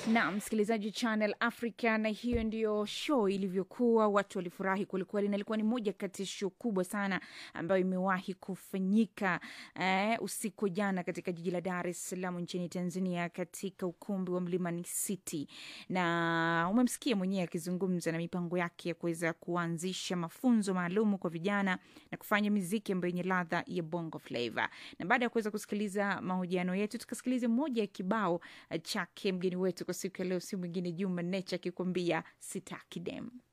na msikilizaji Channel Africa, na hiyo ndiyo show ilivyokuwa. Watu walifurahi kwelikweli, na ilikuwa ni moja kati ya show kubwa sana ambayo imewahi kufanyika eh, usiku jana katika jiji la Dar es Salaam nchini Tanzania, katika ukumbi wa Mlimani City, na umemsikia mwenyewe akizungumza na mipango yake ya kuweza kuanzisha mafunzo maalumu kwa vijana na kufanya miziki ambayo yenye ladha ya bongo flava. Na baada ya kuweza kusikiliza mahojiano yetu, tukasikiliza moja ya kibao eh, chake mgeni wetu kwa siku ya leo, si mwingine Juma Nature akikwambia sitaki dem.